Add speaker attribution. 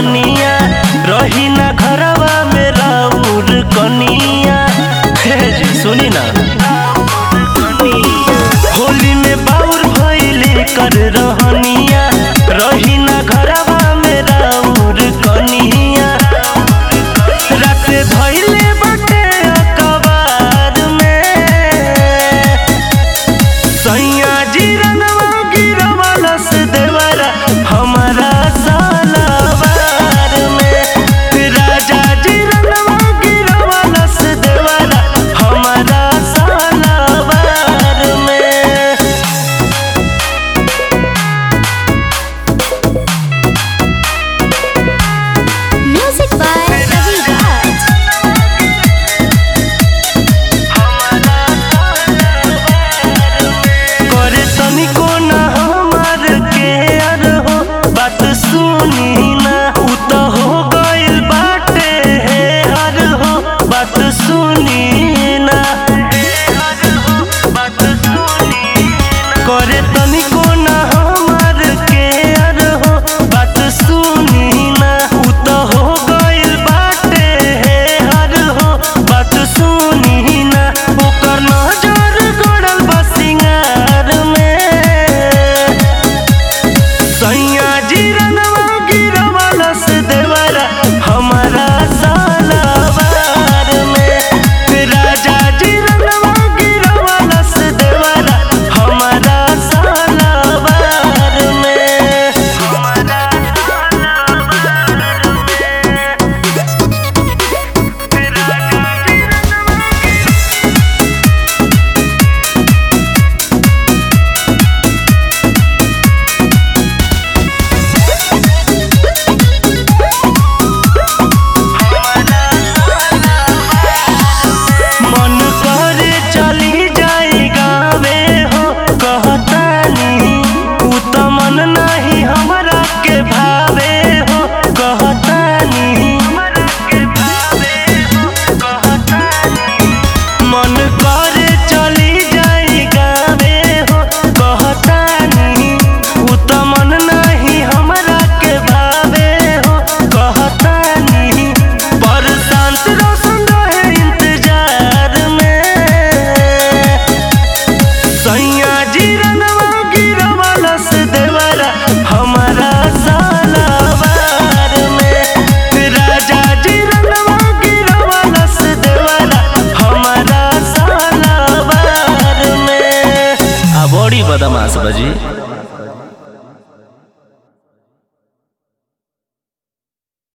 Speaker 1: रहनिया रही ना घरवा में राउर कनिया हे जी सुनी ना होली में बाउर भइले कर रहनिया रही ना घरवा में राउर कनिया राते धइले बाटे अकबार में सैया जी रंगवा गिरवाला से देवरा हमारा सालावार में राजा जी रंगवा गिरवाला से देवरा हमारा सालावार में
Speaker 2: Music by Ravi Raj.
Speaker 1: करे तनिको ना हमार के अर हो बात सुनी ना उ त हो गइल बाटे हे हर हो बात सुनी ना करे तनिको ना हमार के अर हो बात सुनी ना उ त हो गइल बाटे हे हर हो बात सुनी ना ओकर नजर गड़ल बा सिंगार में सैया जी रनवा गिरवाला से देवरा हमारा सालावार में राजा जी रनवा गिरवाला से देवरा हमारा सालावार में हमारा मन करे चली जाई गावे हो कहतानी उ त मन नाही हमरा के भावे हो कहतानी मन करे चली जाई गावे हो कहतानी उ त मन नाही हमरा के भावे हो कहतानी पर शांत रोशन रहे इंतजार में सैया जी रनवा गिरवाला से देवरा हमारा सालावार में राजा जी रनवा गिरवाला से देवरा हमारा सालावार में आ बड़ी बदमाश बजी